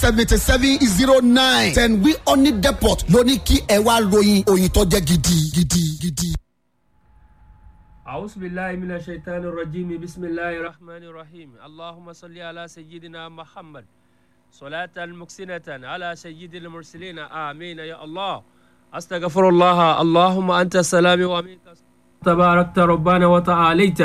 seventy seven zero nine ten wi honey depot ló ní kí ẹ wá ròyìn òyìn tó jẹ́ gidi gidi gidi. أعوذ بالله من الشيطان الرجيم بسم الله الرحمن الرحيم اللهم صل على سيدنا محمد صلاة مكسنة على سيد المرسلين آمين يا الله أستغفر الله اللهم أنت السلام ومنك تباركت ربنا وتعاليت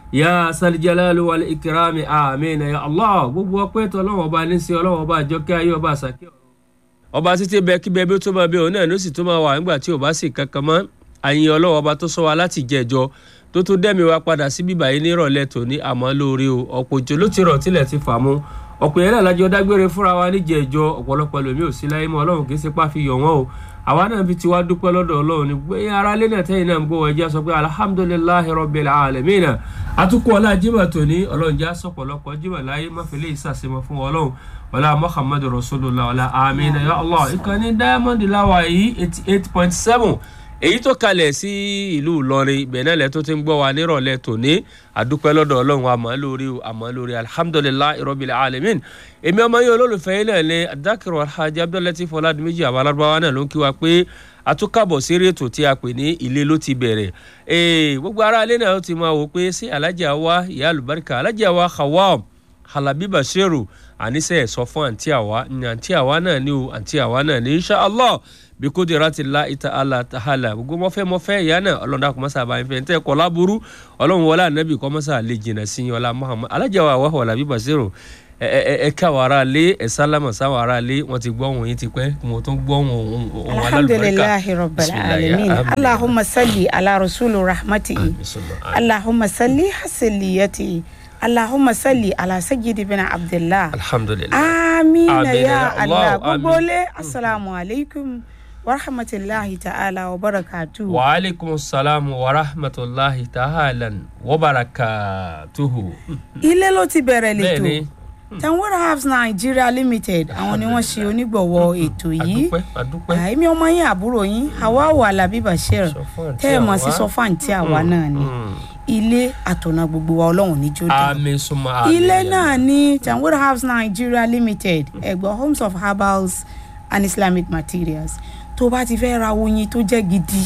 يا ذا الجلال والإكرام آمين يا الله gbogbo ọpẹ́ tó Ọlọ́run ọba ní sí Ọlọ́run ọba àjọkẹ́ ayé ọba àsàkẹ́ ọ̀run ọba títí bẹ kí bẹ bí ó tó máa bẹ òun náà ló sì tó máa wà nígbà tí ò bá sì kankan mọ́ àyìn Ọlọ́run ọba tó sọ wa láti jẹjọ tó tún dẹ́mi wa padà sí bíbá yìí nírọ̀lẹ́ tòní àmọ́ lóore o ọ̀pọ̀ òjò ló ti rọ̀ tilẹ̀ ti fà mú ọ̀pọ̀ yẹn náà lájọ dágbére fúnra wa níjẹ̀ẹ́jọ ọ̀pọ̀lọpọ̀ ẹlòmíì ò sí láyé mọ́ Ọlọ́run kì í sepá fi yọ̀ wọ́n o àwa náà fi tiwa dúpẹ́ lọ́dọ̀ Ọlọ́run ní pé ara lé náà tẹ́yìn náà ń gbọ́ ẹjẹ́ sọ pé alhamdulillahi rabbil alamin atukọ̀ ọlá jimá tòní Ọlọ́run já sọ̀pọ̀lọpọ̀ jimá láyé máfẹ́lẹ́ ìsàsímọ́ fún Ọlọ́run ọlá muhammadu rasulullah ọlá amina ya allah ìkànnì diamond láwa yìí eighty eight point seven èyí tó kalẹ̀ sí ìlú ìlọrin ìbẹ̀nẹ́lẹ̀ tó ti ń gbọ́ wa nírọ̀lẹ́ tòní àdúpẹ́ lọ́dọ̀ ọlọ́run àmọ́ lórí àmọ́ lórí alhamdulilah irọ́bìlẹ̀ alamin èmi ọmọ yìí olólùfẹ́ yìí náà ní adákìrò alhaji abdullahi fọládùmíjì àwọn alárúbáwá náà ló ń kí wa pé àtúkàbọ̀ sí rétò tí a pè ní ilé ló ti bẹ̀rẹ̀ gbogbo ará ilé náà ti máa wò pé sí alájà wa ìyá àlùbáríkà alájà wa khawam halabi bashiru àníṣe sọ fún àǹtí àwa ní àǹtí àwa náà ní o àǹtí àwa náà ní insha allah bí kò dé rántí la ìta ala tahala gbogbo mọfẹ mọfẹ ìyá náà ọlọ́run dàkú mọ́sá àbáyé fẹ́ ntẹ́ kọ́ láburú ọlọ́run wọlé ànábì kọ́ mọ́sá lè jìnnà sí yín ọlá muhammad alájà wa wàhùn halabi bashiru ẹ ẹ ẹ ká wàrà lé ẹ sálámà sáwọn ará lé wọn ti gbọ́ ohun yín ti pẹ́ mo tún gbọ́ ohun ohun alhamdulilahi rabbil alamin allahumma salli ala rasulu rahmati allahumma salli hasiliyati allahumma salli ala sayyidi bin abdullah alhamdulilayi amina Amina ya ya allah Allah, gbogbo amin. lé asalaamu alaykum wa rahmatulahi ta'ala wa barakatu. wa aleykum salaam wa rahmatulahi ta'ala wa barakatuhu. ilé ló ti bẹ̀rẹ̀ lẹ́tọ̀ bẹ́ẹ̀ni tanwara herbs nigeria limited àwọn ni wọ́n ṣe onígbọ̀wọ́ ètò yìí adúpẹ́ adúpẹ́ àìmí ọmọ yín àbúrò yín hawawu alabi bashir Sọ fún àǹtí tẹ́ ẹ̀ mọ̀ sí àwa. sọ fún àǹtí àwa náà ni Mm. ilé àtọ̀nà gbogbo wa ọlọ́run níjó dá àmín suma àmín ilé ya náà ní tanwara herbs nigeria limited ẹgbẹ́ homes of herbals and islamic materials tó bá ti fẹ́ ra oyin tó jẹ́ gidi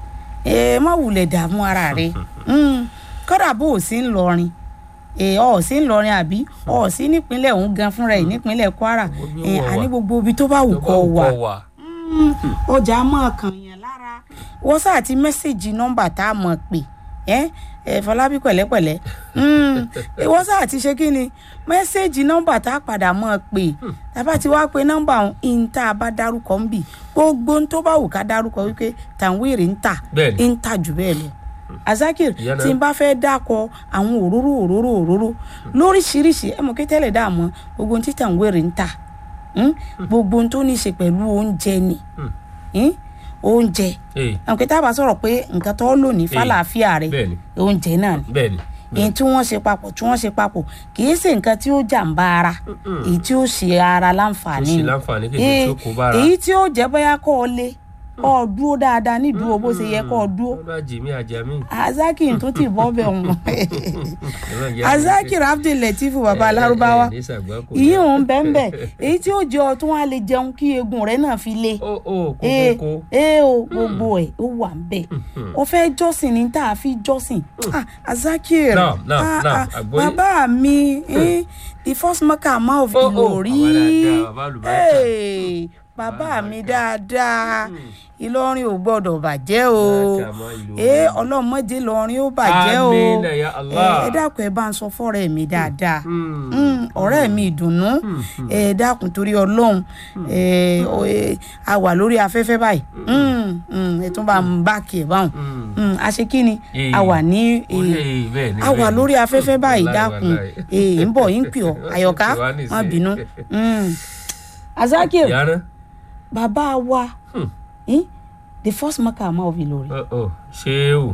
ẹ má wulẹ̀ dààmú ara rẹ Mm, kódà bó o sí ń lọrin ẹ ọ sí ń lọrin àbí ọ sí nípínlẹ̀ òun gan fúnra ẹ̀ nípínlẹ̀ kwara Gbogbo ẹ wà wà. àní gbogbo ibi tó bá wù Tó bá kọ́ wù wà kọ́ wà. ọjà mọ̀ kàn yàn lára wọ́n sáà ti mẹ́sẹ̀gì nọ́mbà tá a mọ̀ pé ẹ ẹ fọlábí pẹ̀lẹ́pẹ̀lẹ́ Mm, ẹ, wọ́n sáà ti ṣe kí ni mẹ́sẹ̀gì nọ́mbà tá a padà mọ̀ pé tàbá ti wá pé nọ́mbà ọ̀hún in tá a bá dárúkọ ń bì gbogbo ohun tó bá wù ká dárúkọ wípé tàwíìrì ń tà Bẹ́ẹ̀ni. ń tà jù bẹ́ẹ̀ lọ azakir Ìyá náà. tí n bá fẹ́ dákọ àwọn òróró òróró òróró lóríṣiríṣi ẹ mọ̀ kí tẹ́lẹ̀ dà mọ́ gbogbo ohun tí tàwíìrì ń tà Mm? gbogbo ohun tó ní í ṣe pẹ̀lú oúnjẹ ni Mm? oúnjẹ Ee, àwọn kí tá a bá sọ̀rọ̀ pé nǹkan tó lò ní fàlàáfíà rẹ̀ bẹ́ẹ̀ni oúnjẹ náà ni bẹ́ẹ̀ni èyí tí wọ́n ṣe papọ̀ tí wọ́n ṣe papọ̀ kì í ṣe nǹkan tí ó jàǹbá ara èyí tí ó ṣe ara tó láǹfààní ṣe ni. láǹfààní kejì Eh, tó kó bára èyí tí ó jẹ́ bóyá kọ́ ọ lé kọ́ ọ dúró dáadáa nídúró bó ṣe yẹ kọ́ ọ dúró ọlọ́ àjèmí àjàmí azaki tó ti bọ́ bẹ̀ wọ́n Ọlọ́run jẹ́ azaki abdul latif baba alárúbáwá ní sàgbákò ìyí òun bẹ́ẹ̀ èyí tí ó jẹ́ ọ tí wọ́n á lè jẹun kí eegun rẹ̀ náà fi le ó ó ee kókókó ee o gbogbo ẹ ó wà ń bẹ ó fẹ́ jọ́sìn ní tá a fi jọ́sìn ah azakir Naam, naam, ah, naam, ah, àgbọ́yé. bàbá mi eh, the first maker man of Oh, oh, Ìlọrí bàbá dáadáa, bàbá àlùbáríkà. Eh, bàbá mi dáadáa Ìlọrin ò gbọ́dọ̀ bàjẹ́ o Bàjẹ́ àmọ́ Ìlọrin. ee ọlọ́mọdé lọrin ó bàjẹ́ o Àmín ya Allah. ẹ dákun ẹ bá ń sọ fọ́rẹ́ mi dáadáa Mm. Mm, ọ̀rẹ́ mi ìdùnnú ẹ dákun torí ọlọ́run ẹ ọ- ẹ, a wà lórí afẹ́fẹ́ báyìí Mm, mm, ẹ tún bá ń bá kí ẹ báwọn Mm, a ṣe kí ni Eh. a wà ní Ó lè, bẹ́ẹ̀ ni, a wà bẹ́ẹ̀ ni. lórí afẹ́fẹ́ báyìí Wàláì, dákun wàláì. ẹ ń bọ̀ yín pè ọ́ àyọ̀ká Ó ti wá nìsín. má bínú Mm. azakir Yàrá. bàbá wa Hmm. eh, the first maker ma of Ìlọrin Ó ó ṣéwù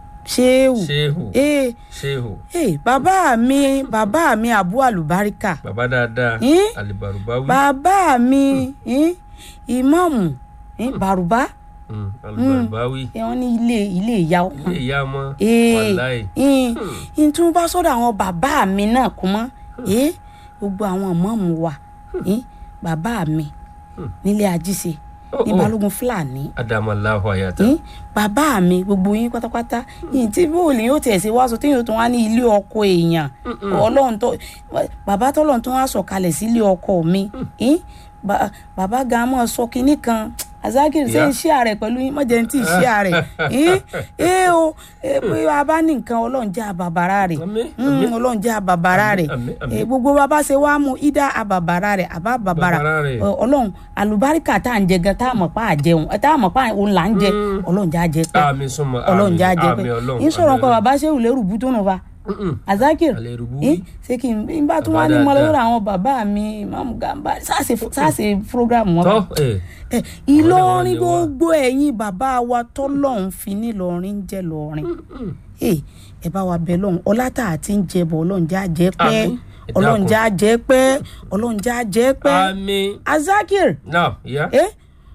ṣéwù ṣéwù eh, ṣéwù eh, bàbá mi bàbá mi abu alubarika bàbá dáadáa Eh? alibarubawi bàbá mi eh, ìmáàmù eh, bàrùbá Mm, alibarubawi eh, wọ́n ní ilé ilé ìyá ọmọ ilé ìyá ọmọ Eh, wàláì eh, n tún bá sọ́dọ̀ àwọn bàbá mi náà kún mọ́ eh, gbogbo àwọn ìmáàmù wa eh, bàbá mi nílé ajíṣe Oh, ní oh. balógun fúlàní adamallahu ayata. yín bàbá mi gbogbo yín pátápátá yín tí bóòlù yóò tiẹ̀ ṣe wá sọ tí yóò tún wá ní ilé ọkọ èèyàn ọlọ́run tó bàbá tọ́lọ́run tó wá sọ kalẹ̀ sí ilé ọkọ mi yín ba- bàbá gan mọ́ sọ kinní kan azakiri ṣe ń ṣí ààrẹ pẹ̀lú yín mọ̀jẹ̀ ní tí ì ṣí ààrẹ yín ẹ o ẹ pé a bá ní nǹkan ọlọ́run jẹ́ àbàbàrà rẹ̀ Àmín, Mm, àmín. ọlọ́run jẹ́ àbàbàrà rẹ̀ Àmín, àmín. Eh, gbogbo bàbá ṣe wá mú ìdá àbàbàrà rẹ̀ àbá àbàbàrà Bàbàrà rẹ̀. Ọ- ọlọ́run àlùbáríkà tá à ń jẹ gan tá à mọ̀ pa àjẹun tá à mọ̀ pa òun là ń jẹ ọlọ́run jẹ́ àjẹ pẹ́ àmì súnmọ́ ọlọ́run jẹ́ àjẹ pẹ́ àmì ọlọ́run yín sọ̀rọ̀ àmì nǹkan bàbá ṣéwù lérù bú tó nù fa Mm-mm. azakir Àlérùbú yín wí. ṣé kí n n bá tún wá Bàbá ní mọ dáadáa. lórí àwọn bàbá mi imam gamba sáàsì sáàsì program wọn tọ́ ẹ̀ ẹ ìlọrin gbogbo ẹ̀yin bàbá wa tọ́lọ́run fi ní lọrin jẹ́ lọrin ẹ ẹ bá wa bẹ lọ́hùn ọlá tá a ti ń jẹ bọ̀ ọlọ́run já jẹ́ pẹ́ Àmín. Ẹ ọlọ́run dákun. já jẹ́ pẹ́ ọlọ́run já jẹ́ pẹ́ àmì azakir náà ìyá. ẹ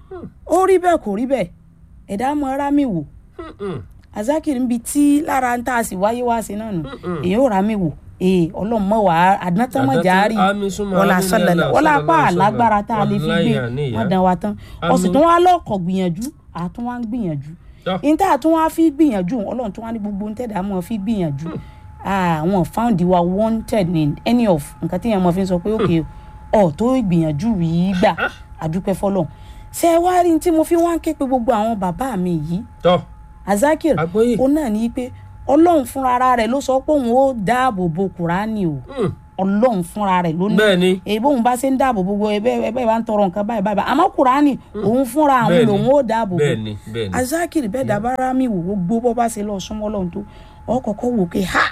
ó rí bẹ́ẹ̀ kò rí bẹ́ẹ̀ ẹ̀dá mọ ara mi wò Mm-mm. azakir ń bi tí lára ń tà sí wáyé wá sí náà nù èyí ò ra mi wò ee ọlọ́run mọ̀ wá àdánátánmọ̀járì Àmín súnmọ́, wọlá àmín sọlẹ̀lẹ̀ lillah, wọlá sallallahu apá alaihi wasallam. àlágbára tá a lè fi gbé Wallahi àníyá. wọn dán wa tán ọ̀sìn tó wá lọ́kọ̀ gbìyànjú àtún wá ń gbìyànjú Tọ́. níta àtún wá fi gbìyànjú ọlọ́run tó wá ní gbogbo ń tẹ̀dá mọ́ fi gbìyànjú àwọn found wa wanted in any of nǹkan tí yẹn mọ́ fi ń sọ pé òkè ọ̀ tó ìgbìyànjú yìí gbà àdúpẹ́ fọlọ́run ṣé ẹ wá rí ní tí mo fi wá ń ké pe gbogbo àwọn bàbá mi yìí tọ́ azakir Àgbọ́yé. ó náà ní pé ọlọ́run fúnra ara rẹ̀ ló sọ pé òun ó dáàbò bo kùránì o Mm. ọlọ́run fúnra rẹ̀ ló ní bẹ́ẹ̀ ni èyí bóun bá ṣe ń dáàbò bo gbogbo ẹbẹ́ ẹbẹ́ bá ń tọrọ nǹkan báyìí báyìí àmọ́ kùránì òun fúnra àwọn Bẹ́ẹ̀ ni. lòun ó dáàbò bo bẹ́ẹ̀ ni bẹ́ẹ̀ ni. azakir bẹ́ẹ̀ dábàrà mi wò gbogbo bọ́ bá ṣe lọ súnmọ́ ọlọ́run tó ọ kọ́kọ́ wò pé ha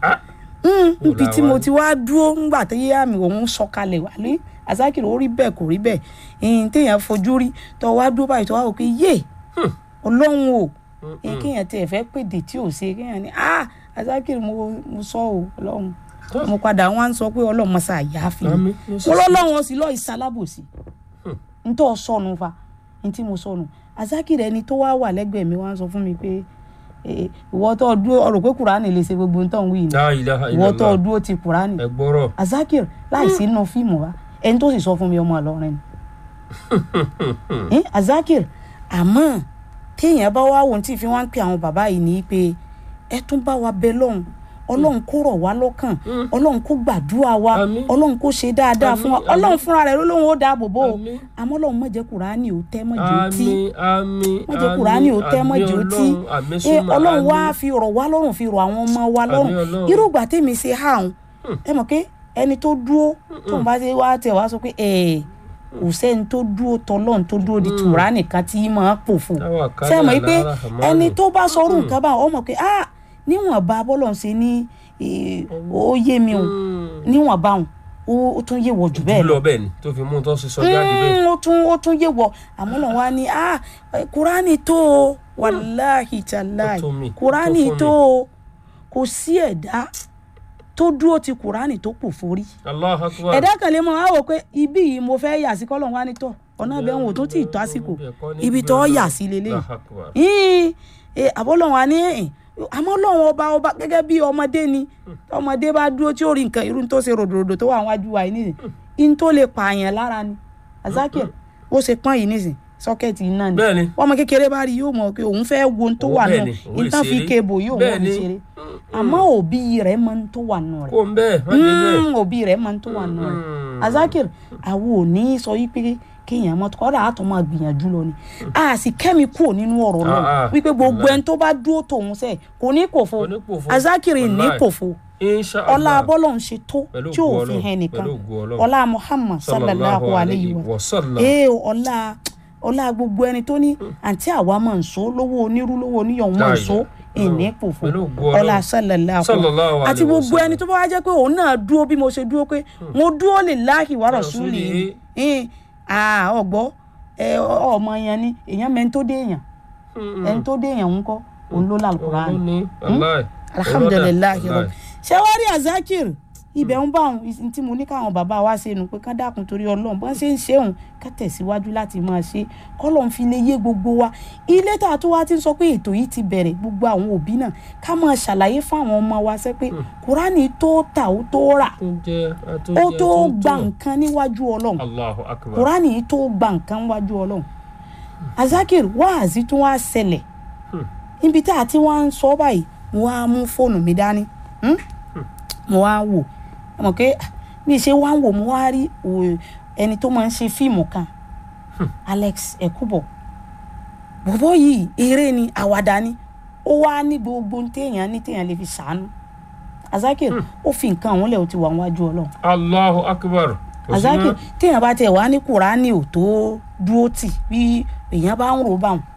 Mm, Wò níbi tí làwa mo ní. ti wá dúró ńgbà tó yé àmì òun sọ̀kalẹ̀ wà ní azakir ó rí bẹ́ẹ̀ kò rí bẹ́ẹ̀ ìyìn téèyàn fojú rí tó wá dúró báyìí tó wá wò pé yé ọlọ́run o ẹ kéèyàn tiẹ̀ fẹ́ pèdè tí ò ṣe kéèyàn ní ah azakir mo mo sọ o ọlọ́run Tọ́. mo padà wá ń sọ pé ọlọ́run mọ̀sá àyà fi mi Àmín. Mo sì mo sí. lọ́lọ́run ó sì lọ́ọ́ ìsalábòsí ntọ́ sọnù fa ntí mo sọnù azakir ẹni tó wá wà lẹ́gbẹ̀ẹ́ mi wá ń sọ fún mi pé eh, ìwọ tó dúró ọ̀rọ̀ pé kùránì lè ṣe gbogbo ntọ́ ń wí ni La ilaha ìwọ tó illallah. dúró ti kùránì ẹ gbọ́rọ̀. azakir láìsí inú fíìmù wa ẹni tó sì sọ fún mi ọmọ Ìlọrin ni Eh, azakir àmọ́ téèyàn bá wá wò tí fi wá ń pè àwọn bàbá yìí ní pé ẹ tún bá wa bẹ lọ́hùn ọlọ́run kó rọ̀ wá lọ́kàn ọlọ́run kó gbàdúrà wa Àmín. ọlọ́run kó ṣe dáadáa fún wa Àmín, àmín. ọlọ́run fúnra rẹ̀ ló lóun ó dáàbò bò ó Àmín. àmọ́ ọlọ́run má jẹ́ kùránì ó tẹ́ mọ́ jù ó tí àmì àmì wọ́n jẹ́ kùránì ò tẹ́ mọ́ jù ó tí àmì ẹ súnmọ́ ọlọ́run wá àmì. fi rọ̀ wá lọ́rùn fi rọ̀ àwọn ọmọ wa lọ́rùn Àmín Ọlọ́run. irúgbà tèmi ṣe há òun ẹ mọ̀ pé ẹni tó dúró tó ń bá ṣe wá tẹ̀ wá sọ pé ẹ̀ kò sẹ́ni tó dúró tọ́lọ́run tó dúró di tùrá nìkan tí máa pòfo Táwa kálá ṣe mọ̀ pé lára Rahmanu. ẹni tó bá sọrú nǹkan bá ọ mọ̀ pé ah níwọ̀nba bọ́lọ̀ ń ṣe ní eh, ó yé mi o níwọ̀nba òun ó ó tún yé wọ̀ jù bẹ́ẹ̀ lọ lọ bẹ́ẹ̀ ni tó fi mú un tó ṣe sọ jáde bẹ́ẹ̀. Mm, ó tún ó tún yé wọ àmọ́ lọ́n wá ní ah eh, kúránì tó o wàláhì tàláhì Ó tó mi, ó kúránì tó fún tó mi. o kò sí ẹ̀dá tó dúró ti kúránì tó pò forí Allahu akbar. ẹ̀dá kan lè mọ á wò pé ibi yìí mo fẹ́ yà sí kọ́lọ́n wá ní tọ̀ ọ̀nà bẹ́ẹ̀ wò tó tì í tó àsìkò ibi tó yà sí lélẹ́yìí Allahu akbar. yín àbọ̀lọ́wọ́n á ní ẹ̀yìn àmọ́ lọ́wọ́n ọba ọba gẹ́gẹ́ bí ọmọdé ni ọmọdé bá dúró tí ó rí nǹkan irú tó ṣe ròdòròdò tó wà wájú wa yìí nìyí in tó lè pààyàn lára ni azakir ó ṣe pọ́n yìí nìsín sọ́kẹ́ẹ̀tì iná ni Bẹ́ẹ̀ni. ọmọ kékeré bá rí yóò mọ̀ pé òun fẹ́ wo ohun tó Òun wà bẹ́ẹ̀ náà ni, òun ìtàn fi ìṣeré. kébò yóò mọ̀ Bẹ́ẹ̀ ní ni. ṣeré àmọ́ òbí rẹ̀ mọ̀ ohun tó wà nù rẹ̀ kó ń bẹ́ẹ̀ má jẹ bẹ́ẹ̀. Mm, òbí rẹ̀ mọ̀ ohun tó wà nù rẹ̀ Mm. azakir àwọn ò ní sọ yí pé kéèyàn mọ kọ́dà àtọ̀ máa gbìyànjú lọ ni a sì kẹ́mi kúrò nínú ọ̀rọ̀ náà Ah, ah. wípé gbogbo Wallahi. ẹni tó bá dúró tòun sẹ̀ kò ní kòfo Kò ní kòfo. azakir ní Wallahi. kòfo Insha ọlá Allah. abọ́lọ̀ ń ṣe tó Pẹ̀lú tí ò ògo fi Ọlọ́run, hàn nìkan pẹ̀lú ògo Ọlọ́run. ọlá muhammad sallallahu alayhi wa wa sallam. ee ọlá ọlá gbogbo ẹni tó ní àǹtí àwa máa ń so lówó onírú lówó oníyàn máa ń so Láyé. ìní kòfo Pẹ̀lú ògo Ọlọ́run. ọlá sallallahu Sallallahu alayhi àti wa gbogbo sallam. ẹni tó bá wá jẹ́ pé òun náà dúró bí mo ṣe dúró pé mo dúró lillahi wa rasulihi Rasulihi. ọgbọ́ ọmọ yẹn ni èèyàn mẹ́ni tó dé èèyàn ẹni tó dé èèyàn ń kọ́ òun ló lálùkùránì Òun ló ní, wallahi. alhamdulilayi Wallahi. rọ ṣé wàá rí azakir ibẹ̀ ń bá òun tí mo ní káwọn bàbá wa ṣe nù pé ká dákun torí ọlọ́run bọ́n ṣe ń ṣe òun ká tẹ̀síwájú láti máa ṣe kọ́lọ́n fi lè yé gbogbo wa ilé tá a tó wá ti ń sọ pé ètò yìí ti bẹ̀rẹ̀ gbogbo àwọn òbí náà ká máa ṣàlàyé fáwọn ọmọ wa ṣe pé kúránì tó tà ó tó rà tó jẹ́ ó tó gba nǹkan níwájú ọlọ́run Allahu akbar kúránì yìí tó gba nǹkan níwájú ọlọ́run azakir wáàzí tó wá ṣẹlẹ̀ níbi tá a ti wá ń sọ báyìí mo wá mú fóònù mi dání hmm? mo wá wò ẹ mọ̀ pé bí ṣe wá ń wò mo wá rí o- ẹni tó máa ń ṣe fíìmù kan Alex Ekubo bọ̀bọ̀ yìí eré ni àwàdà ni ó wá ní gbogbo ohun téèyàn ní téèyàn lè fi ṣàánú azakir ó fi nǹkan àwọn lẹ̀ ó ti wà níwájú ọlọ́run Allahu akbar Kò sí azaki mọ́. téèyàn bá tiẹ̀ wá ní kùránì ò tó dúró tì bí èèyàn bá ń rò bá wọn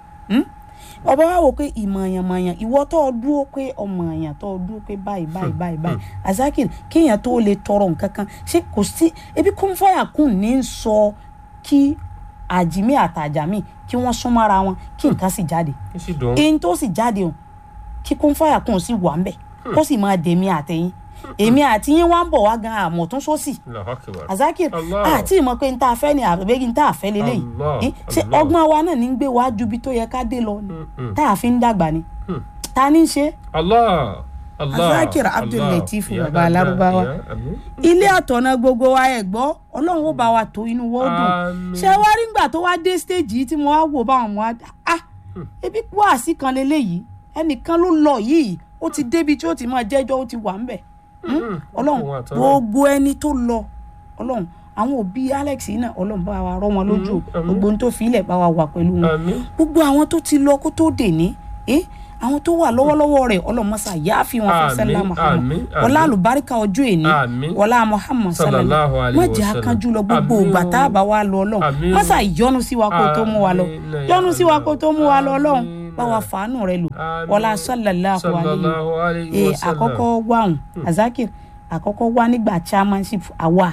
ọba wa wò pé ìmọ̀ọ̀yàn-mọ̀ọ̀yàn ìwọ tó o dúró pé ọmọ èèyàn tó o dúró pé báyìí báyìí báyìí báyìí azaki kéèyàn tó lè tọrọ nǹkan kan ṣé kò sí ebi kúnfọ́yà kùn ní í sọ kí àjìmí àtàjàmí kí wọ́n súnmọ́ ara wọn kí nǹkan sì jáde Kí sì dùn. eyín tó sì jáde o kí kúnfọ́yà kùn sì wà ń bẹ̀ kó sì máa dèmi àtẹ̀yìn èmi àti yín wá ń bọ̀ wá gan àmọ̀tún sósì Allahu akbar azakir Allah. àti ìmọ̀ pé n ta fẹ́ ni àbẹ̀bẹ́gi n ta fẹ́ lélẹ́yìí Allah, Eh, ṣé Allah. ọgbọ́n wa náà ní ń gbé wa ju ibi tó yẹ ká dé lọ ni Mm, tá a fi ń dàgbà ni mm. ta ni ń ṣe Allah Allah Azakir Abdul Allah. Lateef Ya baba Allah, Lárúbáwá. ya Amin. ilé àtọ̀nà gbogbo wa ẹ̀ gbọ́ ọlọ́run ó bá wa tó inú wọ́n dùn Àmín. ṣé wá rí ngbà tó wá dé stage yìí tí mo wá wò báwọn mo wá ah ebi wáàsí kan lélẹ́yìí ẹnìkan ló lọ yìí ó ti débi tí ó ti máa jẹ́jọ́ ó ti wà ńbẹ̀ Mm, ọlọ́run òun àtọ́nà. gbogbo ẹni tó lọ ọlọ́run àwọn òbí alex yìí náà ọlọ́run bá wa rọ́ wọn lójú o. Mm, àmín. gbogbo ohun tó fi ilẹ̀ bá wa wà pẹ̀lú wọn Àmín. gbogbo àwọn tó ti lọ kó tó dè ní ẹ àwọn tó wà lọ́wọ́lọ́wọ́ rẹ̀ ọlọ́mọṣà yááfi wọn fún Àmín, sẹ́lá muhammad àmín, wọlá àmín. àlùbáríkà ọjọ́ èní Àmín. wọlá muhammad Sallallahu sallallahu alayhi má wa jẹ́ sallam. akánjú lọ gbogbo Àmín ìgbà o. tá a bá wa lọ ọlọ́run Àmín o. mọ́sà ìyọ́nú sí wa kó tó mú wa lọ Àmín, ya yọ́nú sí wa Allah. kó tó mú wa lọ ọlọ́run Àmín. bá wa fàánù rẹ lò Àmín. wọlá sallallahu alayhi Sallallahu alayhi ee wa sallam. àkọ́kọ́ wàhùn azakir àkọ́kọ́ wá nígbà chairmanship àwa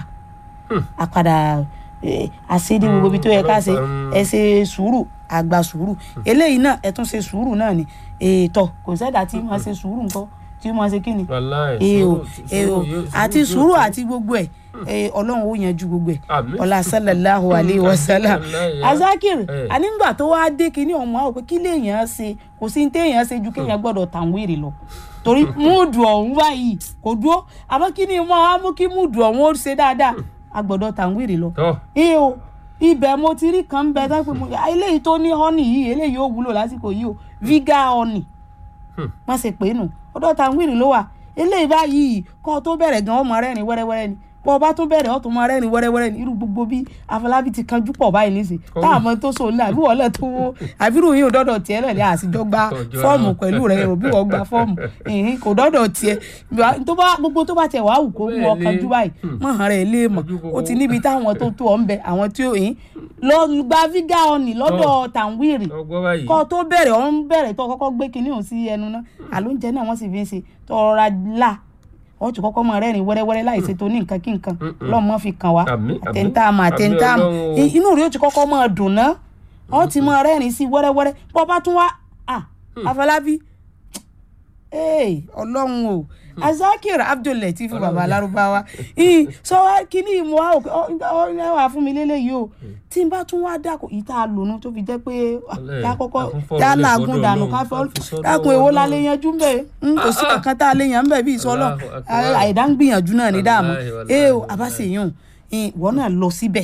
àpadà eh, àṣedé gbogbo ibi tó yẹ ká ṣe Mm. ẹ ṣe sùúrù àgbà sùúrù eléyìí náà ẹ tún ṣe sùúrù náà ni ètò kò sẹ́dá tí wọ́n ṣe sùúrù nǹkan tí wọ́n ṣe kí ni Wallahi, ee o sùúrù- ee o sùúrù yóò- àti yóò sùúrù tó. àti gbogbo ẹ̀ eh, ọlọ́run ó yanjú gbogbo ẹ̀ Àmín. ọlá sallallahu alayhi wa sallam Wallahi, azakir eh. anígbà tó wá dé kínní ọmọ àwọn pé kí lèèyàn ṣe kò sí ní téèyàn ṣe ju kéèyàn gbọ́dọ̀ tàn wéèrè lọ torí múùdù ọ̀hún báyìí kò dúró àmọ́ kí ni mo á mú kí múùdù ọ̀hún ó ṣe dáadáa a gbọ́dọ̀ tàn wéèrè lọ Tọ́. ee o ibẹ̀ mo ti rí kan bẹ tán pé mo eléyìí tó ní honey yìí eléyìí ó wúlò lásìkò yìí o viga honey má ṣe pé nù ọ̀dọ̀ tàwírì ló wà eléyìí báyìí kọ́ ọ tó bẹ̀rẹ̀ gan ọmọ rẹ́rìn wẹ́rẹ́wẹ́rẹ́ ni bọ́ ọ bá tún bẹ̀rẹ̀ ọ̀tún mọ rẹ́rìn wẹ́rẹ́wẹ́rẹ́ ni irú gbogbo bí afọlábí ti kanjú pọ̀ báyìí nísìn táwọn ọmọ tó so ní àbí wọ́n lẹ̀ tó wó àbírù yìí ò dọ́dọ̀ tiẹ̀ náà ní àsìjọ gba Ọjọ́ fọ́ọ̀mù àná. pẹ̀lú rẹ̀ rò bí wọ́n gba fọ́ọ̀mù ìhín kò dọ́dọ̀ tiẹ̀ tó bá gbogbo tó bá tiẹ̀ wá wù kó mú ọ Bẹ́ẹ̀ ni. kanjú báyìí mọ̀ hàn rẹ̀ lé mọ̀ Ojú kòkó. ó ti níbi táwọn tó tó ọ̀ ń bẹ àwọn tí ó yín lọ gba fígà ọ̀nì lọ́dọ̀ tàwírì ọgbọ́n báyìí. kọ́ tó bẹ̀rẹ̀ ọ̀ ń bẹ̀rẹ̀ tó kọ́kọ́ gbé kinní òun sí ẹnu náà àlóúnjẹ náà wọ́n sì fi ń ṣe tó rọra là ọ̀ tún kọ́kọ́ máa rẹ́rìn wẹ́rẹ́wẹ́rẹ́ láì ṣe tó ní nǹkan kí nǹkan lọ́ọ́ mọ́ fi kàn wá Àmín, àmín. àtẹ̀ntà àmọ́ àtẹ̀ntà àmọ́ Àmín Ọlọ́run o. inú rẹ̀ ó ti kọ́kọ́ máa dùn ná ọ̀ ti máa rẹ́rìn sí wẹ́rẹ́wẹ́rẹ́ bọ́ bá tún wá à Afọlábí ee ọlọ́run o azakir Abdul Lateef baba Lárúbáwá ii sọ wá kíní ìmọ̀ wa òkè ọ ọ ẹ wà fún mi lélẹ́yìí o tí n bá tún wá dàkọ̀ yìí tá a lò nù tó fi jẹ́ pé ah, Ọlẹ́, yà kọ́kọ́ àkúnfọ̀rọ̀ yà lè làágùn fọ́dọ̀ dànù Ọlọ́run, ká fọ́ ká fi sọ́dọ̀ dákun èwo la Ọlọ́run. lè yanjú ń bẹ̀ kò sí kankan tá a lè yàn ń bẹ̀ bí ìsọlọ Allahu Akbar. àìdá ń gbìyànjú náà ní dààmú Wallahi, wallahi, ee o wallahi. àbáṣe yàn ìwọ náà lọ síbẹ̀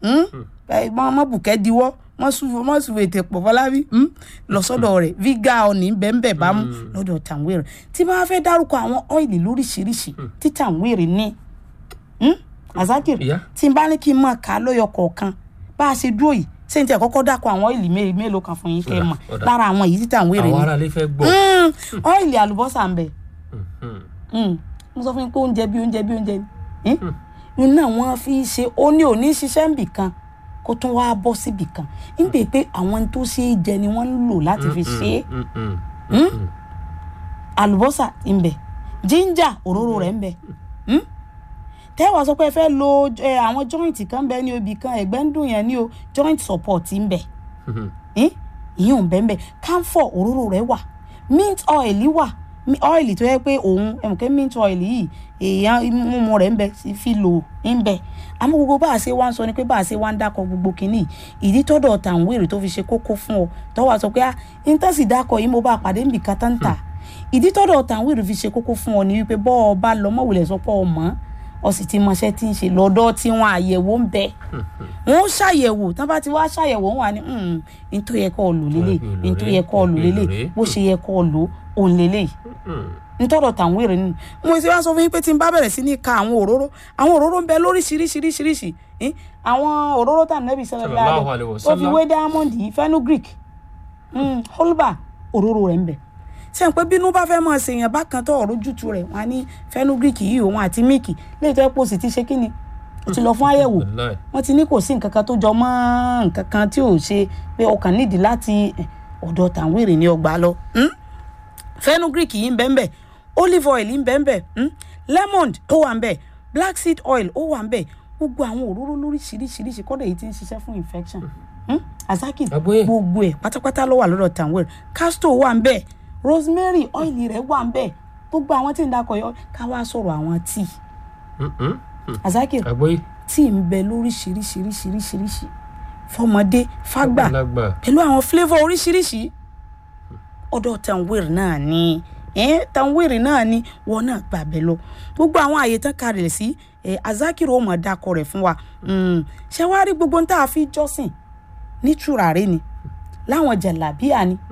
mọ bùkẹ́ diwọ́ mọ sùn mọ sùn ètè pọ̀ fọlábí lọ sọ́dọ̀ rẹ̀ viga ọ̀nì bẹ́ẹ̀ bá mú lọ́dọ̀ tàwérè tí bá fẹ́ dárúkọ àwọn ọ́ìlì lóríṣiríṣi tí tàwérè ní hmm? azakir Ìyá. tí n bá ní kí n máa kà á lọ́yọ̀ kọ̀ọ̀kan bá a ṣe dúró yìí ṣé n tẹ̀ kọ́kọ́ dákọ̀ àwọn ọ́ìlì mé- mélòó kan fún yín kẹ́ ẹ Ọ̀dà, mọ̀ ọ̀dà. lára àwọn yìí tí tàwérè àwọn ní aráalé fẹ́ gbọ́. Hmm, ọ́ìlì àlùbọ́sà ń bẹ Hmm. Mm. mo sọ fún yín pé oúnjẹ bí oúnjẹ bí oúnjẹ ni inú náà wọ́n fi ń ṣe ó ní òní ṣiṣẹ́ níbì kan kó tún wá bọ́ síbì kan ń pè pé àwọn tó ṣe é jẹ ni wọ́n ń lò láti fi ṣe é Hmm, hmm. àlùbọ́sà ń bẹ jíńjà òróró rẹ̀ ń bẹ Mm? tẹ́wàá sọ pé ẹ fẹ́ lo eh, àwọn joint kan bẹ ní obì kan ẹ̀gbẹ́ ń dùn yẹn ní o joint support ń bẹ Hmm. ìyẹn ò bẹ́ẹ̀ bẹ́ẹ̀ camphor òróró rẹ̀ wà mint oil wà mi- ọ́ìlì tó yẹ pé òun ẹ̀mùkẹ́ mint ọ́ìlì yìí èèyàn mímu rẹ̀ ń bẹ fi lò ń bẹ àmọ́ gbogbo bá a ṣe wá ń sọ ni pé bá a ṣe wá ń dákọ̀ gbogbo kínní ìdí tọ́dọ̀ tàwọn èrè tó fi ṣe kókó fún ọ tọ́wọ́ sọ pé ah íńtẹ́sì dákọ̀ yìí mo bá a pàdé níbi kan tán tà ìdí tọ́dọ̀ tàwọn èrè fi ṣe kókó fún ọ ni wípé bọ́ ọ bá lọ mọ̀wùlẹ̀ sọ pé ọ mọ̀ ọ sì ti mọṣẹ́ tí ń ṣe lọ́dọ̀ tí wọn àyẹ̀wò ń bẹ wọn ó ṣàyẹ̀wò tán bá ti wá ṣàyẹ̀wò wọn wà ní n tó yẹ kọ́ ọ lò lélẹ̀ n tó yẹ kọ́ ọ lò lélẹ̀ bó ṣe yẹ kọ́ ọ lò òun lélẹ̀ ntọ́dọ̀ tàwọn èrè nínú mo ti wá sọ fún yín pé tí n bá bẹ̀rẹ̀ sí ní ka àwọn òróró àwọn òróró ń bẹ lóríṣiríṣiríṣiríṣi eh, àwọn òróró tà nẹ́bí sọ̀rọ̀ Sallallahu alaihi láàdẹ̀ wasallam. tó fi wé diamond yìí fenugreek mm, holba òróró rẹ̀ ń bẹ ṣe ń pé bínú bá fẹ́ mọ̀ ṣèyàn bákan tó ọ̀rọ̀ jùtù rẹ̀ wọ́n á ní fenugreek yìí òun àti míìkì léyìí tó yẹ kó sì ti ṣe kí ni ó ti lọ fún àyẹ̀wò Wallahi. wọ́n ti ní kò sí nǹkan kan tó jọ mọ́ nǹkan kan tí ò ṣe pé ọkàn nídìí láti eh, ọ̀dọ̀ tàwọn èrè ní ọgbà lọ. Mm? fenugreek yìí ń bẹ ń bẹ olive oil ń bẹ ń bẹ mm? lemon ó wà ń bẹ black seed oil ó wà ń bẹ gbogbo àwọn òróró lóríṣiríṣiríṣi kọ́dọ̀ èyí tí ń ṣiṣẹ́ fún infection mm? azaki Àgbọ́yé. gbogbo ẹ̀ pátápátá ló wà lọ́dọ̀ tanwell castor wà ń bẹ rosemary oil rẹ̀ wà ń bẹ gbogbo àwọn tí ń dakọ̀ yọ ká wá sọ̀rọ̀ àwọn tíì Mm-mm. azaki àgbóyé tíì ń bẹ lóríṣiríṣiríṣiríṣi fọmọdé fágbà lágbà pẹ̀lú àwọn flavour oríṣiríṣi ọ̀dọ̀ tanwere náà ni eh, tanwere náà ni wọn náà gbàgbẹ́ lọ gbogbo àwọn àyè tán kalẹ̀ sí eh, azakiro ọmọ dakọ rẹ̀ fún wa Mm, ṣé wàá rí gbogbo tá a fi jọ́sìn ní tùràrí ni láwọn jàlábíà ni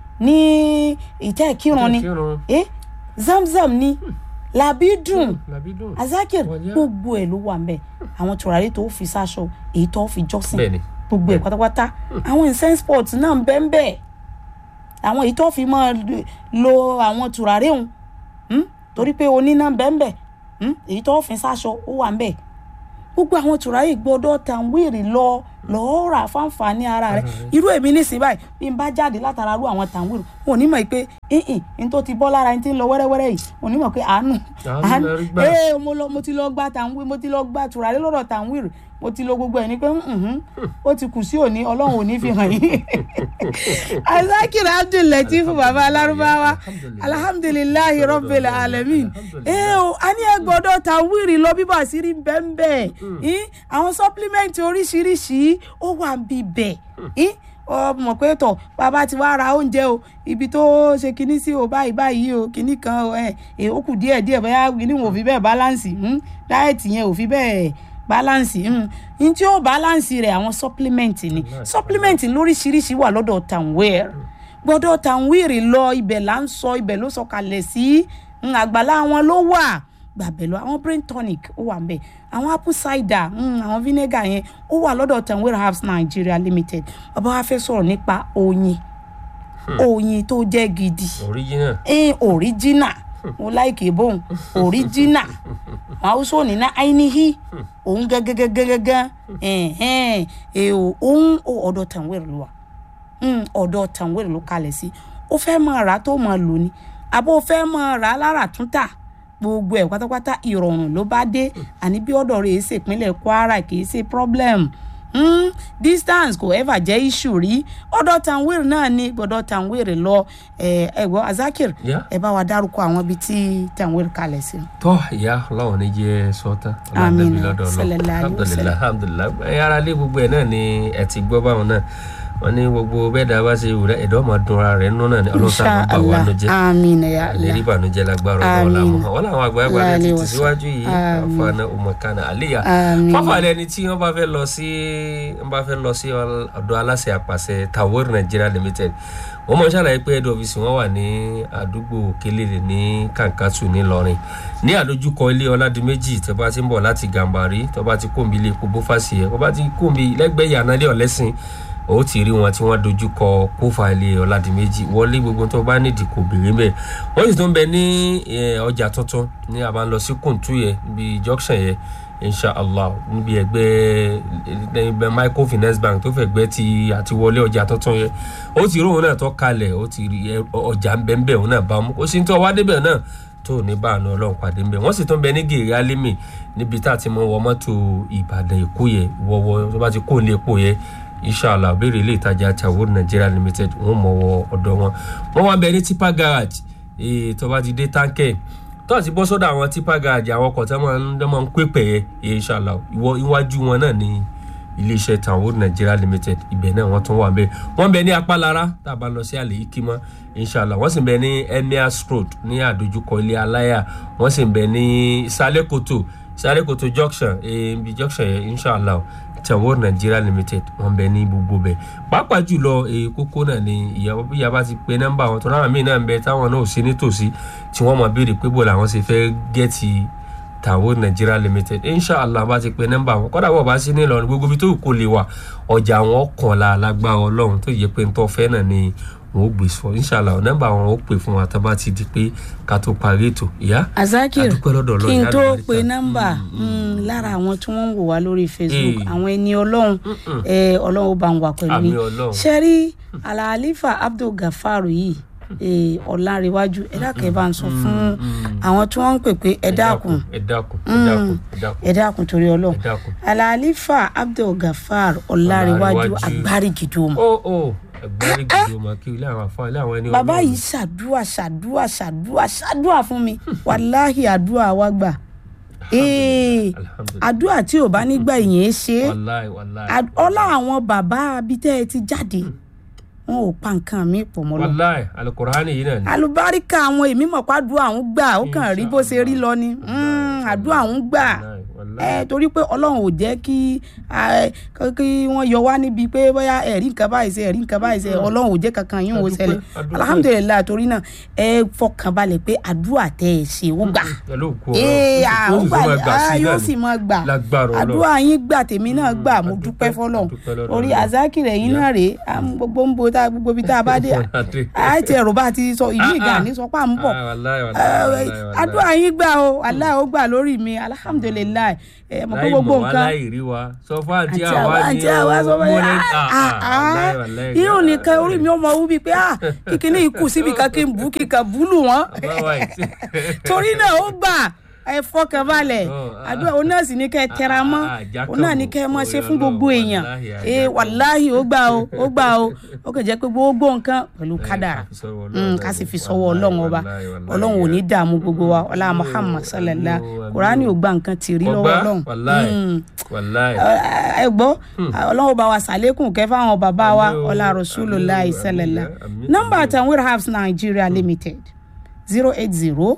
ní ìtẹ́ ìkírun ni kírun eh, zamzam ni làbídùn làbí dùn azakir Wọ́n yá. gbogbo ẹ̀ ló wà ń bẹ̀ àwọn tùràrí tó fi sáṣọ èyí tó fi jọ́sìn bẹ́ẹ̀ ni gbogbo ẹ̀ pátápátá àwọn incense pot náà ń bẹ́ ń bẹ́ àwọn èyí tó fi máa lo àwọn tùràrí òun hmm? torí pé oníná ń bẹ́ ń bẹ́ hmm? èyí tó fi sáṣọ ó wà ń bẹ́ gbogbo àwọn tùràrí gbọdọ̀ tàn wíìrì lọ lọ́ọ́ rà fáǹfààní ara rẹ̀ irú èmi nísìnyí báyìí bí n bá jáde látara rú àwọn tàn wíìrì wọn ò ní mọ̀ pé ìhìn ní tó ti bọ́ lára ní ti ń lọ wẹ́rẹ́wẹ́rẹ́ yìí wọn ò ní mọ̀ pé àánú Àánú lẹ rí gbà. ee mo lọ mo ti lọ gba tàǹwì mo ti lọ gba tùràrí lọ́dọ̀ tàǹwìrì mo ti lo gbogbo ẹ̀ ní pé mhm, ó ti kù sí òní ọlọ́run ò ní fi hàn yín azakir abdulateef baba alárúbáwá alhamdulilayi rabbil alamin ee o a ní ẹ gbọ́dọ̀ tàǹwìrì lọ bíbà sí rí bẹ́ẹ̀ àwọn supplement oríṣiríṣi ó wà ń bí bẹ́ẹ̀ ọ mọ̀ pé tọ̀ bàbá ti wá ra oúnjẹ o ibi tó ṣe kinní sí o báyìí báyìí o kinní kan ẹ ẹ ó kù díẹ̀ díẹ̀ bóyá kinní wọn ò fi bẹ́ẹ̀ báláǹsì dáẹ̀tì yẹn ò fi bẹ́ẹ̀ báláǹsì n tí ó báláǹsì rẹ̀ àwọn supplement ni supplement lóríṣiríṣi wà lọ́dọ̀ tanwere gbọ́dọ̀ tanwere lọ ibẹ̀ là ń sọ ibẹ̀ ló sọ kalẹ̀ sí mm, àgbàlá wọn ló wà gbàbẹ̀ lọ àwọn brain tonic ó wà ńbẹ̀ àwọn apple cider mm, àwọn vinegar yẹn ó wà lọ́dọ̀ tanwere herbs nigeria limited bàbá wa fẹ́ sọ̀rọ̀ nípa oyin oyin tó jẹ́ gidi original eh, original mo láìkè bóun original àwọn haúsá òní ná ainihi òun gẹ́gẹ́gẹ́gẹ́gẹ́ ẹ̀hẹ́n èèò òun ọ̀dọ̀ tanwere ló wà Mm, ọ̀dọ̀ tanwere ló kalẹ̀ sí ó fẹ́ máa rà á tó máa lò ní àbó fẹ́ máa rà á lára tún tà gbogbo ẹ̀ pátápátá ìrọ̀rùn ló bá dé àní bí ọ̀dọ̀ rẹ̀ ṣe ìpínlẹ̀ kwara kì í ṣe problem mm, distance kò ever jẹ́ issue rí ọ̀dọ̀ tanwere náà ni gbọ́dọ̀ tanwere lọ ẹ̀ ẹ̀ gbọ́ azakir Yeah. ẹ bá wa dárúkọ àwọn ibi tí tanwere kalẹ̀ sí. tọ́ ìyá ọlọ́run ní jẹ́ sọ́tàn Àmín. ọlọ́run lọ́dọ̀ Sallallahu alaihi wasallam. alhamdulilayi alhamdulilayi ẹ ara lé gbogbo ẹ̀ náà ni ẹ ti gbọ́ báwọn náà wọ́n ní gbogbo bẹ́ẹ̀ dá bá ṣe wù rẹ̀ ẹ̀dọ́ máa dun ara rẹ̀ nínú náà ni ọlọ́run sábà bá wà nù jẹ́ àmín ya lérí Allah ìbànújẹ́ lágbára ọlọ́run Àmín. làwọn wọn làwọn àgbàlagbà rẹ̀ ti Láàlẹ́ tì wọ̀sán. síwájú yìí Àmín. àfààní ọmọkànnà àlíyà Àmín. fáfàlẹ́ ẹni tí wọ́n bá fẹ́ lọ sí wọ́n bá fẹ́ lọ sí ọ̀dọ̀ aláṣẹ àpàṣẹ Tawori Nigeria Limited wọ́n mọ̀ ṣàlàyé pé head office wọn wà ní àdúgbò Kelele ní Kankatu ńìlọrin ní àdójúkọ ilé Ọládìméjì tó bá ti ń bọ̀ láti Gàmbàrí tó bá ti kóńbi ilé epo bófàsì yẹ tó bá ti kóńbi lẹ́gbẹ̀ẹ́ yànnálẹ́ ọ̀lẹ́sìn ó ti rí wọn tí wọ́n dojú kọ kófà ilé Ọládìméjì wọlé gbogbo tó bá nídìí kò béèrè mẹ́ wọ́n sì tún bẹ ní eh, ọjà tuntun ní a máa ń lọ sí Kùntù yẹ níbi junction yẹ inshallah níbi ẹgbẹ́ ẹgbẹ́ microfinance bank tó fẹ́ gbẹ́ ti àti wọlé ọjà tuntun yẹ ó ti rí òun náà tó kalẹ̀ ó ti rí ẹ- ọjà ń bẹ ń bẹ òun náà bá mú ó sì ń tọ́ wá débẹ̀ náà tó ní bá àánú ọlọ́run pàdé ń bẹ wọ́n sì tún bẹ ní gèrè alimi níbi tá a ti mọ wọ mọ́tò ìbàdàn èkó yẹ wọ́wọ́ tó bá ti kó ní epo yẹ inshallah béèrè ilé ìtajà Tawori Nigeria Limited wọ́n mọ̀ wọ ọ̀dọ̀ wọn wọ́n wá bẹ ní tipa garage eh, tó bá ti dé táǹkẹ̀ tó àti bọ́ sọ́dọ̀ àwọn tipa garaajì àwọn ọkọ̀ tó máa ń tó máa ń pè pẹ̀ yẹ inshallah ìwọ iwájú wọn náà ní iléeṣẹ́ Tanwood Nigeria Limited ibẹ̀ náà wọ́n tún wà bẹ́ẹ̀ wọ́n bẹ ní apálára tá a bá lọ sí àlè ikima inshallah wọ́n sì bẹ ní emirs road ní àdójúkọ ilé aláyà wọ́n sì bẹ ní sálẹ́kòtò sálẹ́kòtò junction ibi junction yẹn inshallah Tanwood Nigeria Limited wọ́n bẹ ní gbogbo bẹ̀ pàápàá jùlọ èyí kókó náà ni ìyàwó bí ìyá bá ti pe nọ́mbà wọn tó náà míì náà ń bẹ táwọn náà ò sí nítòsí tí wọ́n máa béèrè pé bò làwọn ṣe fẹ́ gẹ́ẹ̀tì Tanwood Nigeria Limited inshallah bá ti pe nọ́mbà wọn kódà bọ̀ bá sí ní Ìlọrin gbogbo ibi tó kò lè wà ọjà wọn kàn la lágbára Ọlọ́run tó yẹ pé ń tọ́ fẹ́ náà ni wọn ó gbé fún inshallah nọ́mbà wọn ó pè fún wa tó bá ti di pé ká tó parí ètò ìyá azakir adúpẹ́ lọ́dọ̀ Ọlọ́run kí n ìyá tó àlùbáríkà. pe nọ́mbà mm, lára àwọn tí wọ́n ń wò wá lórí facebook àwọn ẹni ọlọ́run eh, ọlọ́run ó bá ń wà pẹ̀lú Àmín yín Ọlọ́run. ṣe rí alahalifa abdul gafaru yìí eh, ọ̀làǹrẹ̀wájú ẹ dákun ẹ bá ń sọ fún àwọn tí wọ́n ń pè pé ẹ dákun ẹ dákun ẹ dákun ẹ dákun ẹ dákun torí ọlọ́run ẹ dákun. alahalifa abdul gafar ọ̀làǹrẹ̀wájú Ọláǹrewájú. agbárígidoma ó ó ẹgbẹ́rì gidi ọmọ kí ilé àwọn afọ ilé àwọn ẹni bàbá Ọlọ́run. yìí ṣàdúà ṣàdúà ṣàdúà ṣàdúà fún mi wàláhì àdúà wa gbà ee Alhamdulillah. àdúà tí ò bá nígbà yẹn ṣe é wàláì wàláì Ad- ọlá àwọn bàbá abitẹ́ ẹ ti jáde wọn ò pa nǹkan mi pọ̀ mọ́ lọ. wàláì alukurani yìí náà ni. alùbáríkà àwọn èmi mọ̀ pé àdúrà àwọn gbà ó kàn rí bó ṣe rí lọ ni Mm, àdúrà àwọn gbà Wàláì, wàláì. ẹ torí pé ọlọ́run ò jẹ́ kí ẹ, kí wọ́n yọ wá níbi pé bóyá ẹ̀rí nǹkan báyìí ṣe ẹ̀rí nǹkan báyìí ṣe ọlọ́run ò jẹ́ kankan yín ò Adúpẹ́, ṣẹlẹ̀ adúpẹ́. alhamdulilayi torí náà ẹ fọkàn balẹ̀ pé àdúrà tẹ́ ẹ ṣe ó gbà pẹ̀lú òkú ee ọ̀rọ̀ ó gbà máa gbà á sí yóò náà sì ni. máa gbà lágbára Ọlọ́run. àdúrà yín gbà tèmi náà gbà mo adúpẹ́, dúpẹ́ fọlọ́run adúpẹ́ lọ́dọ̀ orí Ọlọ́run. azakire yín náà rèé à ń gbogbo ń bo tá gbogbo ibi tá a bá dé Adé. àìtí ẹ̀rọ bá ti sọ ìlú Ah, ìgbà ah. ní sọ pé à ń bọ̀ Ah, wàláì, wàláì, wàláì, wàláì. àdúrà yín gbà o aláì ó gbà lórí mi alhamdulilayi ẹ mọ̀ pé láì gbogbo mọ̀ wá nǹkan láì rí wa sọ fún àǹtí àti àwa àwa ni àti àwa sọ pé múlẹ̀ irú nìkan orí mi ó mọ wú bíi pé ah kíkiní ikú síbi kan kí n bú kíkan búlù wọn torí náà ó gbà ẹ fọkàn balẹ̀ Oh, ah. àdúrà òun náà sì ní kẹ́ ẹ tẹra mọ́ Ah, ah, jákàmọ́. òun náà ní kẹ́ ẹ mọ́ ṣe fún Orí gbogbo Ọlọ́run, èèyàn wàláhì, ee àjákàmọ́. wàláhì ó gbà o ó gbà o ó kàn jẹ́ pé gbogbo nǹkan pẹ̀lú kádàrà ká fi sọ́wọ́ Mm, Ọlọ́run ká sì náà fi ni. sọ́wọ́ ọlọ́run ọba Wàláhì, wàláhì, ọlọ́run ò ní wàláhì. dààmú gbogbo wa ọlá Àmín o, muhammad sallallahu àmín o, àmín kùránì o. ò gba nǹkan tì rí lọ́wọ́ Ọgbà, ọlọ́run wàláhì, Mm wàláhì. ẹ gbọ́ ọlọ́run bá wa sàlékún kẹ́ fáwọn bàbá wa Àmín o, ọlá àmín rasulillah o, ìṣẹ̀lẹ̀lá àmín, nọ́mbà àmín. Tanweer Herbs Nigeria Limited zero eight zero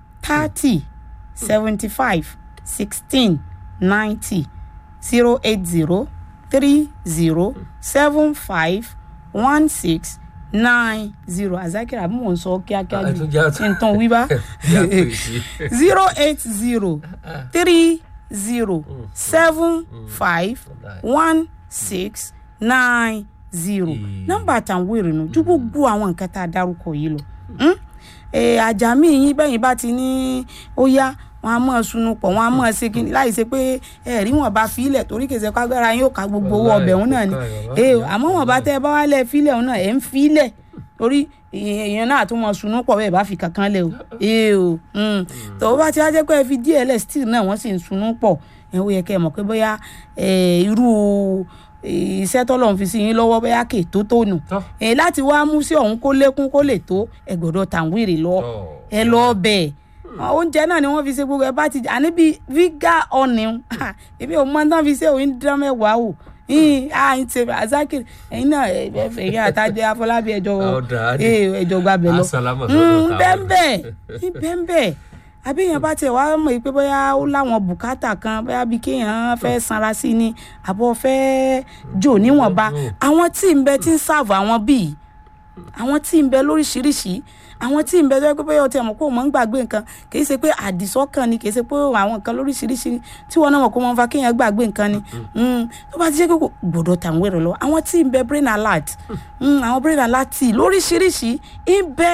thirty seventy five sixteen ninety zero eight zero three zero seven five one six nine zero azakira bí mò ń sọ kíákíá Ah, ẹ jù tún já- kí n tán wí bá Já pè sí. zero eight zero three zero seven five one six nine zero Mm. nọ́mbà Tanweer nù ju gbogbo àwọn nǹkan tá a dárúkọ yìí lọ Hmm? Eh, àjàmí yín bẹ́yìn bá ti ní ó yá wọn a mọ̀ sunu pọ̀ wọn a mọ̀ ṣe kí láì ṣe pé ẹ̀rí wọn bá filẹ̀ torí kèsè kágbára yóò ká gbogbo owó Wàláhì, ọbẹ̀ òun náà ni kó ká yọ̀ Eh, wá. àmọ́ wọn bá tẹ́ ẹ bá wá lẹ̀ filẹ̀ òun náà ẹ̀ ń filẹ̀ torí èèyàn náà tún mọ sunu pọ̀ bẹ́ẹ̀ bá fi kankan lẹ̀ o ee o mm. tó bá ti wá jẹ́ pé ẹ fi díẹ̀ lẹ̀ still náà wọ́n sì ń sunu pọ̀ ẹ̀ ó yẹ kẹ́ ẹ mọ̀ pé bóyá eh, irú eh, iṣẹ́ tọ́lọ̀ ń fi sí yín lọ́wọ́ bóyá kè tó tó nù Tọ́. Eh, láti wá mú sí ọ̀hún kó lékún kó lè tó ẹ gbọ́dọ̀ Tanweer lọ Tọ́. ẹ lọ bẹ̀ oúnjẹ náà ni wọ́n fi ṣe gbogbo ẹ bá ti àní bíi viga ọ̀nì èmi ò mọ tán fi ṣe òun dán mẹ́wàá o yín à ń ṣe azakir ẹ̀yin náà ẹ ẹ fẹ́ yín àtàjẹ afọlábí ẹjọ́ Ọ̀dà, á dé. ẹ ẹjọ́ gbàbẹ̀ lọ Asàlámù sọ́dọ̀ Tanweer. bẹ́ẹ̀ bẹ́ẹ̀ àbíyàn bá tiẹ̀ wá mọ̀ pé bóyá ó láwọn bùkátà kan bóyá bí kéèyàn fẹ́ sanra sí ni àbọ̀ fẹ́ jò níwọ̀nba àwọn tí ń bẹ tí ń ṣààbò àwọn bíi àwọn tí ń bẹ lóríṣiríṣi àwọn tí ń bẹ tó yẹ pé bóyá ọtí ẹ̀mọ́ kó o mọ̀ ń gbàgbé nǹkan kì í ṣe pé àdìsọ́kàn ni kì í ṣe pé àwọn nǹkan lóríṣiríṣi tí wọn náà mọ̀ kó mọ̀ ń fa kéèyàn gbàgbé nǹkan ni Mm, tó bá ti ṣe pé kò gbọ́dọ̀ Tanweer lọ àwọn tí ń bẹ brain alert Mm, àwọn brain alert lóríṣiríṣi ń bẹ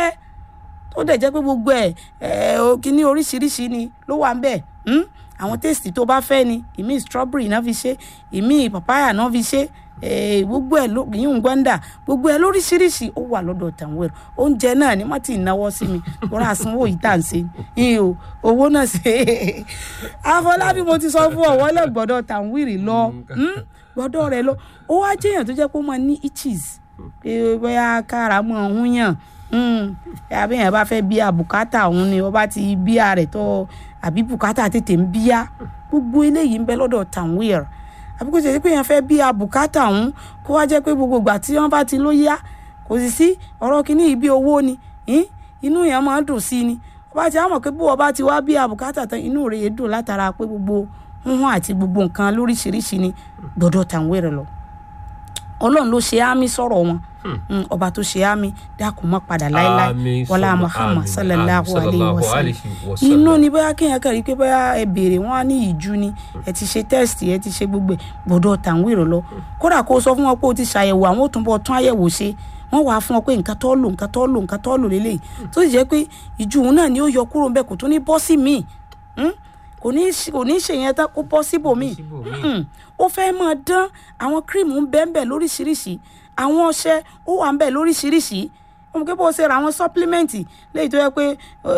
tó dẹ̀ jẹ́ pé gbogbo ẹ̀ ẹ̀ o kíní oríṣiríṣi ni ló wà ń bẹ̀ Hmm? àwọn tèsì tó bá fẹ́ ni ìmí strawberry náà fi ṣe ìmí papaya náà fi ṣe eh, gbogbo ẹ̀ ló- yíyún gbọ́ndà gbogbo ẹ̀ lóríṣiríṣi ó wà lọ́dọ̀ Tanweer oúnjẹ náà ni wọ́n ti náwó sí mi lórí àsanwó yìí tá à ń ṣe yìí o owó náà ṣe Afọlábí mo ti sọ fún ọ̀wọ́ lẹ̀ gbọ́dọ̀ Tanweer lọ Hmm? gbọ́dọ̀ rẹ̀ lọ ó wá jẹ́yàn tó jẹ́ pé ó máa ní itches pé bóyá kára mọ́ ọ̀hún yàn Mm. àbí yẹn bá fẹ́ bíya bùkátà òun ni ọba ti bíya rẹ̀ tó àbí bùkátà tètè ń bíya gbogbo eléyìí ń bẹ lọ́dọ̀ tanwir àbí kò tẹ̀sí pé yẹn fẹ́ bíya bùkátà òun kó wá jẹ́ pé gbogbo ìgbà tí wọ́n bá ti ló yá kò sì sí ọ̀rọ̀ kìíní ibi owó ni ìn? inú yẹn máa ń dùn sí ni ọba ti àmọ̀ pé bó ọba ti wá bíya bùkátà tán inú rẹ̀ dùn látara pé gbogbo hùhùn àti gbogbo nǹkan lóríṣiríṣi ni gbọ́dọ̀ tanwir lọ ọlọ́run ló ṣe àmì sọ̀rọ̀ wọn Mm, ọba tó ṣe àmì dákun mọ́ padà láéláé Àmín, wọlá summa muhammad àmín, sallallahu àmín, alayhi wa sallallahu sallam alayhi wa sallam. inú ni bóyá kéèyàn kàn rí pé bóyá ẹ béèrè wọn á ní ìjú ni ẹ ti ṣe tẹ́sítì ẹ ti ṣe gbogbo ẹ̀ gbọ́dọ̀ tàwọn èrò lọ kódà kó o sọ fún wọn pé o ti ṣàyẹ̀wò àwọn ò tún bọ̀ tún àyẹ̀wò ṣe wọ́n wàá fún ọ pé nǹkan tó lò nǹkan tó lò nǹkan tó lò lélẹ̀ tó sì jẹ́ pé ìjú òun náà ni ó yọ kúrò ńbẹ̀ kò tún ní bọ́ sí míì Mm? kò ní í- kò ní í ṣe yẹn tán kó bọ́ síbòmíì síbòmíì. Mm. ó fẹ́ máa dán àwọn kírìmù ń bẹ́ẹ̀ bẹ́ẹ̀ lóríṣiríṣi àwọn ọṣẹ ó wà ń bẹ́ẹ̀ lóríṣiríṣi ó mú kí bó ṣe ra àwọn sọ́pílímẹ́ǹtì léyìí tó yẹ pé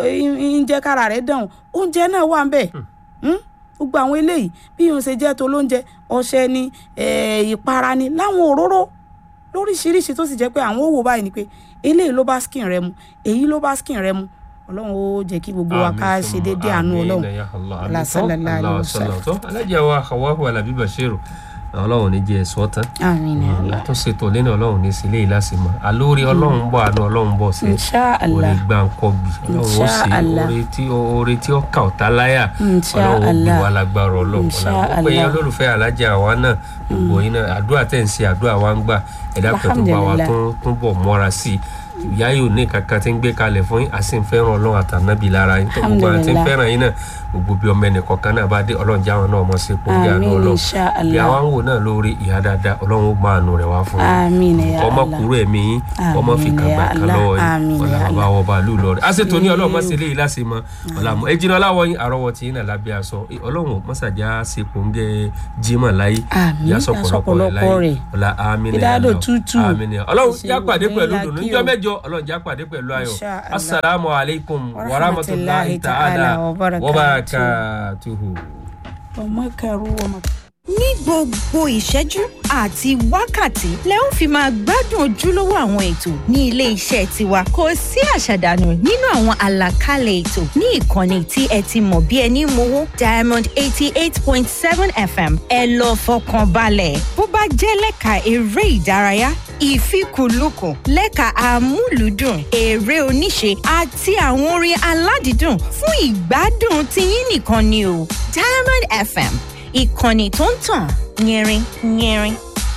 ń jẹ́ kára rẹ̀ dàn oúnjẹ náà wà ń bẹ́ẹ̀ Mm? gbogbo àwọn eléyìí bí yóò ṣe jẹ́ tó lóúnjẹ ọṣẹ ni eh, ìpara ni láwọn òróró lóríṣiríṣi tó sì jẹ́ pé àwọn òwò báyìí ni pé eléyìí ló bá skin rẹ mu èyí ló bá skin rẹ mu ọlọ́run ó jẹ́ kí gbogbo wa ká ṣe déédéé àánú ọlọ́run Allah sallallahu alaihi wasallam. tó alájà wa hawahu alabi bashiru ọlọ́run ní jẹ́ ẹ̀sọ́ tán àmín ya Allah tó ṣètò lẹ́nu ọlọ́run ní sílé yìí lásìmọ̀ àlórí ọlọ́run bọ̀ àánú ọlọ́run bọ̀ sí insha orí Allah gbàǹkọ́bì ọlọ́run ó Insha sì Allah. orí tí orí tí ó kà ọ̀tá láyà Insha ọlọ́run ó bí Allah. wa lágbára ọlọ́run Insha ọlọ́run pé Allah. olólùfẹ́ alájà wa náà gbogbo yín náà àdúrà tẹ̀ ń ṣe àdúrà wa ń gbà ẹ̀dá kan tó bá wa Alhamdulillah. tún tún bọ̀ mọ́ra sí i ìyá yóò ní kankan tí ń gbé kalẹ̀ fún yín àti ń fẹ́ràn ọlọ́run àtànábì lára yín tó gbogbo àwọn tí ń Alhamdulillah. fẹ́ràn yín náà gbogbo bí ọmọ ẹnì kọ̀ọ̀kan náà bá dé ọlọ́run jáwọn náà mọ̀ sí ipò bí àánú àmín ọlọ́run insha bí àwa Allah ń wò náà lórí ìyá dáadáa ọlọ́run ó máa àánú rẹ̀ wá fún yín àmín ya ọmọ Allah kúrò ẹ̀mí yín ọmọ fi Àmín kàgbà ya kan Allah, lọ́wọ́ àmín yín ọ̀là ya bàbá Allah. ọba àlù lọ́rẹ̀ àṣetò ní ọlọ́run má ṣe léyìí láṣẹ mọ́ ọ̀là mọ́ ẹ̀jìnà aláwọ̀ yín àrọ́wọ́ tí yín náà lábẹ́ aṣọ ọlọ́run mọ́sàdíà ṣe kòńgẹ́ jimá láyé Àmín, yà yà sọ̀pọ̀lọpọ̀ rẹ̀ sọ̀pọ̀lọpọ̀ láyé rẹ̀. ọ̀là àmín ya Ìdádò Allah. tútù. àmín ya ọlọ́run Ṣe já pàdé gbogbo pẹ̀lú yín la dùnú kí níjọ́ o. mẹ́jọ ọlọ́run já pàdé pẹ̀lú ayọ̀ Insha Allah. assalamu alaikum Wa wa rahmatulahi rahmatullahi ta'ala ta'ala wa wa barakatuh. barakatuhu. ọmọ kẹrù ọmọ. ní gbogbo ìṣẹ́jú àti wákàtí lẹ ó fi máa gbádùn ojúlówó àwọn ètò ní ilé iṣẹ́ tiwa kò sí àṣàdànù nínú àwọn àlàkalẹ̀ ètò ní ìkànnì tí ẹ ti mọ̀ bí ẹni mowó diamond eighty eight point seven fm ẹ lọ fọkàn balẹ̀ bó bá jẹ́ lẹ́ka eré ìdárayá ìfikùnlukùn lẹ́ka amúlùúdùn eré oníṣe àti àwọn orin aládìídùn fún ìgbádùn tiyín nìkan ni o diamond fm ìkànnì tó ń tàn yẹrin yẹrin.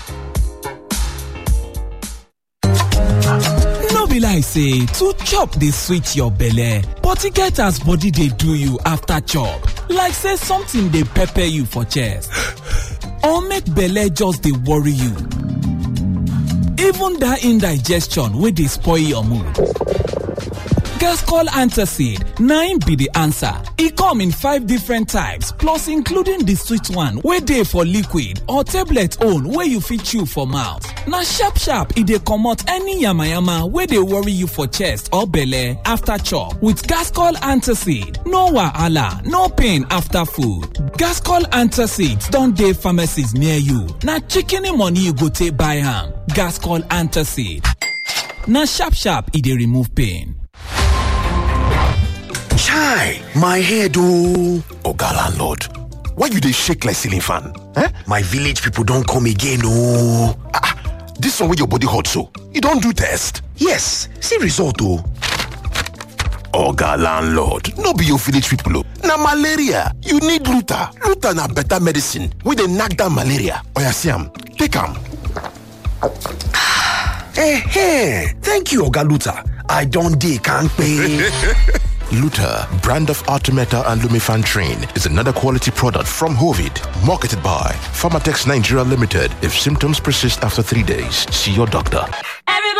no be like say to chop dey sweet your belle but e get as body dey do you after chop like say something dey pepper you for chest or make belle just dey worry you even that indigestion wey dey spoil your mood Gascol Antacid 9 be the answer. E come in five different types plus including the sweet one wey dey for liquid or tablet own wey you fit chew for mouth. Na sharp sharp e dey comot any yamayama wey dey worry you for chest or belle after chop with Gascol Antacid. No wahala, no pain after food. Gascol Antacid don dey pharmacies near you. Na shikini money you go take buy am. Gascol Antacid. Na sharp sharp e dey remove pain. Chai, my head oh. Oga landlord, why you dey shake like ceiling fan? Eh? My village people don come again oh. Ah, ah, this one wey your body hot so, you don do test? Yes, see result oh. Oga landlord, no be your village people oh. Na malaria, you need Luta. Luta na better medicine wey dey knack down malaria. Oya see am, take am. Eh, thank you Oga Luta. I don dey kampe. Luta, brand of Artemeta and Lumifan Train, is another quality product from Hovid, marketed by Pharmatex Nigeria Limited. If symptoms persist after three days, see your doctor.